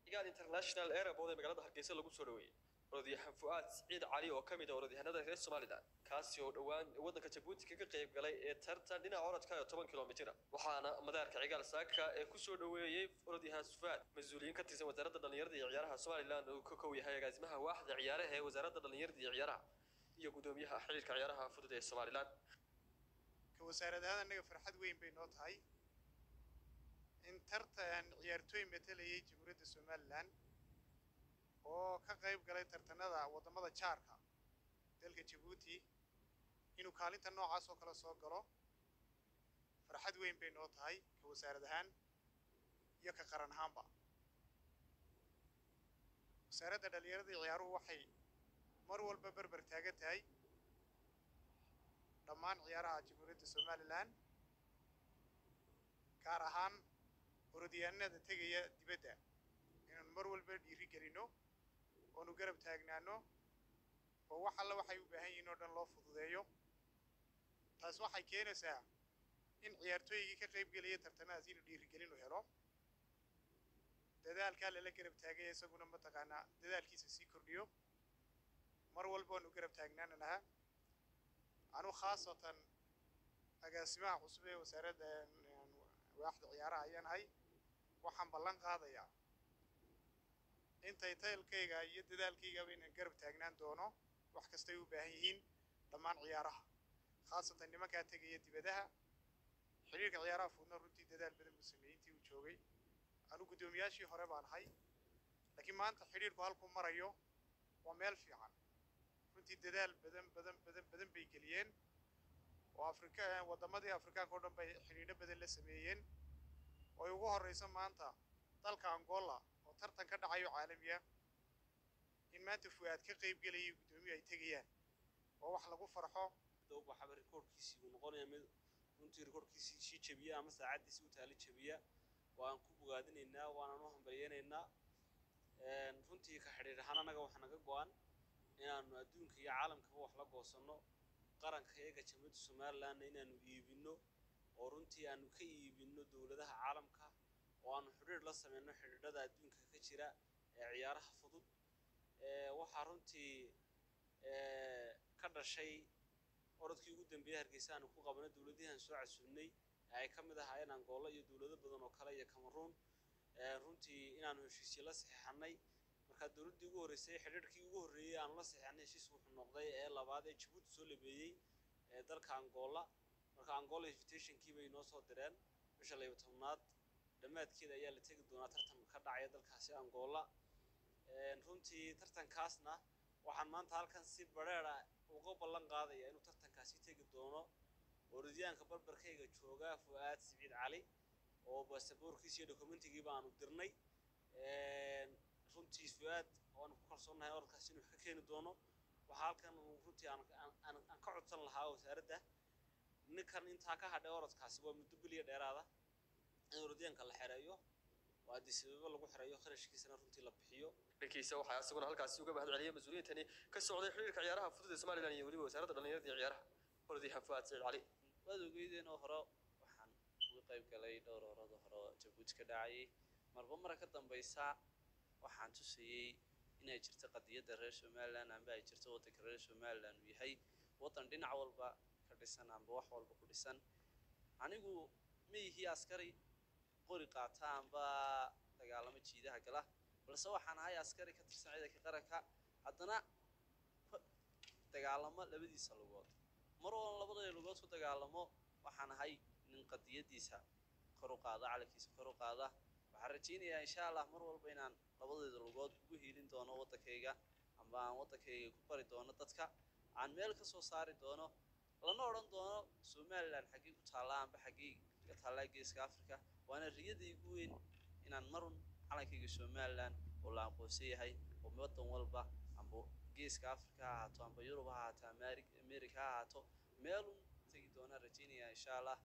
cigaal international airport ee magaalada hargeysa lagu soo dhaweeyey orodyahan fu'aad siciid cali oo ka mid ah orodyahanada reer somalilan kaasi oo dhowaan waddanka jabuuti kaga qayb galay ee tartan dhinaca orodka ee toban kilomitira waxaana madaarka cigaal saaka ee kusoo dhaweeyey orodyahan fu'aad mas-uuliyiin ka tirsan wasaaradda dhallinyarada iyo ciyaaraha somalilan oo ka kow yahay agaasimaha waaxda ciyaaraha ee wasaaradda dhallinyarada iyo ciyaaraha iyo gudoomiyaha xiriirka ciyaaraha fudud ee somalilan ka wasaaradahaan annaga farxad weyn bay noo tahay in tartan ciyaartooy matalayay jamhuuriyadda somalilan oo ka qayb galay tartanada waddamada jaarka dalka jabuuti inuu kaalinta noocaas oo kale soo galo farxad weyn bay noo tahay ka wasaarad ahaan iyo ka qaran ahaanba wasaaradda dhallinyarada iyo ciyaaruhu waxay mar walba berber taagan tahay dhammaan ciyaaraha jamhuuriyadda somalilan gaar ahaan orodyahanada tegaya dibadda inaanu mar walba dhiiri gelino oonu garab taagnaano oo wax alla waxay u baahan yihiin oo dhan loo fududeeyo taas waxay keenaysaa in ciyaartooygii ka qayb gelaya tartamadaas inuu dhiirigelin u helo dadaalkaa lala garab taagaya isaguna mataqaanaa dadaalkiisa sii kordhiyo mar walba waanu garab taagnaana lahaa anu khaasatan agaasimaha cusub ee wasaaradda waaxda ciyaaraha ayaan ahay waxaan ballan qaadayaa intay taylkayga iyo dadaalkaygaba inaan garab taagnaan doono wax kastay u baahan yihiin dhammaan ciyaaraha khaasatan nimankaa tegaya dibadaha xidhiirka ciyaaraha fudna runtii dadaal badan buu sameeyey intii uu joogay anu guddoomiyaashii hore baan ahay laakiin maanta xidhiirku halkuu marayo waa meel fiican runtii dadaal badan badan badan badan bay geliyeen oo afrika waddamadii afrikaanka o dhan bay xidhiidho badan la sameeyeen oo ay ugu horreyso maanta dalka angola oo tartan ka dhacayo caalamiya in maanta fu'aad ka qayb gelayay guddoomiyu ay tegayaan oo wax lagu farxo waxaba rikoorkiisii uu noqonaya mid runtii rikoorkiisii sii jebiya ama saacaddiisii u taali jebiya waan ku bogaadinaynaa waanaan u hambalyeynaynaa runtii ka xidhiir ahaan annaga waxaa naga go-an inaanu adduunka iyo caalamkaba wax la goosanno qaranka iyaga jamhuuriyadda somalilandna inaanu iibinno oo runtii aanu ka iibinno dowladaha caalamka oo aanu xidhiir la sameyno xidhiidhada adduunka ka jira ee ciyaaraha fudud waxaa runtii ka dhashay orodkii ugu dambeeyey hargeysa aanu ku qabanay dowladihian soo casuulnay ee ay ka mid ahaayeen angoolo iyo dowlado badan oo kale iyo cameroon runtii inaanu heshiisyo la saxeexanay markaa dowladdii ugu horreysay xidhiirkii ugu horreeyey aanu la saxeexanay heshiis wuxuu noqday ee labaad ee jabuuti soo labeeyey ee dalka angola marka angola invitationkii bay noo soo direen bisha laba tobnaad dhammaadkeeda ayaa la tegi doonaa tartan ka dhacaya dalkaasi angola runtii tartankaasna waxaan maanta halkan si bareera uga ballan qaadaya inuu tartankaasi tegi doono orodyaanka barbarkayga jooga fu'aad siciid cali oo basaboorkiisa iyo dokumentigiiba aanu dirnay runtii fu'aad waanu ku kalsoonnahay orodkaasi inuu wax ka keeni doono waxaa halkan runtii aan ka codsan lahaa wasaaradda ninkan intaa ka hadhay orodkaasi waa muddo biliya dheeraada in orodyaanka la xereeyo oo haddii sababo lagu xereeyo kharashkiisana runtii la bixiyo dhankiisa waxaa isaguna halkaasi uga mahad celiyay mas-uuliyiintani ka socday xiriirka ciyaaraha fudud ee somalilan iyo weliba wasaaradda dhallinyarada iyo ciyaaraha orodyahan fu'aad siciid cali waad ogeydeen oo hore waxaan uga qayb galay dhowr orado hore oo jabuuti ka dhacayay marba mara ka dambaysa waxaan tusayey inay jirto qadiyadda reer somaliland amba ay jirto waddanka reer somaliland uu yahay waddan dhinac walba ka dhisan amba wax walba ku dhisan anigu ma yihi askari qori qaata amba dagaalamo jiidaha gala balse waxaan ahay askari ka tirsan ciidanka qaranka haddana dagaalamo labadiisa lugood mar walba labada lugood ku dagaalamo waxaan ahay nin qadiyadiisa kor u qaada calankiisa kor u qaada waxaan rajaynayaa insha allah mar walba inaan labadeeda lugood ugu hiilin doono waddankayga amba aan waddankayga ku bari doono dadka aan meel ka soo saari doono lana odhan doono somaliland xaggee ku taallaa amba xaggee ka taallaa geeska africa waana riyada igu weyn inaan marun calankayga somaliland oo la aqoonsan yahay oo waddan walba amba geeska africa ha ahaato amba yurub ha ahaato america ha ahaato meelun tegi doonaan rajaynaya insha allah